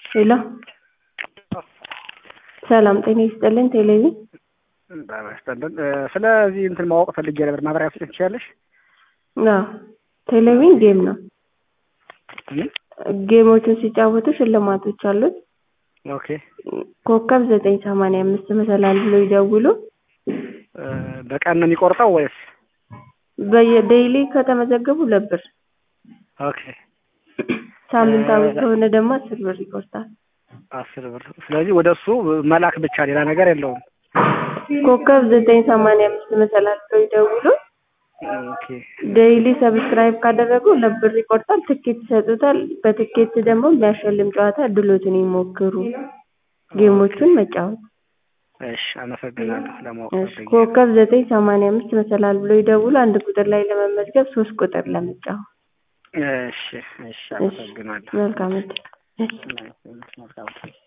ሄሎ ሰላም ጤና ይስጥልን ቴሌቪዥን በጣም ያስጠላል። ስለዚህ እንትን ማወቅ ፈልጌ ነበር። ማብራሪያ መስጠት ትችላለሽ? አዎ ቴሌቪዥን ጌም ነው። ምን? ጌሞቹን ሲጫወቱ ሽልማቶች አሉት። ኦኬ ኮከብ ዘጠኝ ሰማንያ አምስት መሰላል ብሎ ይደውሉ። በቀን ነው የሚቆርጠው ወይስ? በየዴይሊ ከተመዘገቡ ሁለት ብር፣ ኦኬ ሳምንታዊ ከሆነ ደግሞ አስር ብር ይቆርጣል። አስር ብር። ስለዚህ ወደ እሱ መላክ ብቻ ሌላ ነገር የለውም። ኮከብ ዘጠኝ ሰማንያ አምስት መሰላል ብሎ ይደውሉ። ኦኬ ዴይሊ ሰብስክራይብ ካደረጉ ሁለት ብር ይቆርጣል። ትኬት ይሰጡታል። በትኬት ደግሞ የሚያሸልም ጨዋታ እድሎትን ይሞክሩ። ጌሞቹን መጫወት እሺ፣ አመሰግናለሁ። ለማወቅ እሺ፣ ፈልጌ ኮከብ ዘጠኝ ሰማንያ አምስት መሰላል ብሎ ይደውሉ። አንድ ቁጥር ላይ ለመመዝገብ ሶስት ቁጥር ለመጫወት። እሺ፣ እሺ፣ አመሰግናለሁ። መልካም እድል። እሺ። መልካም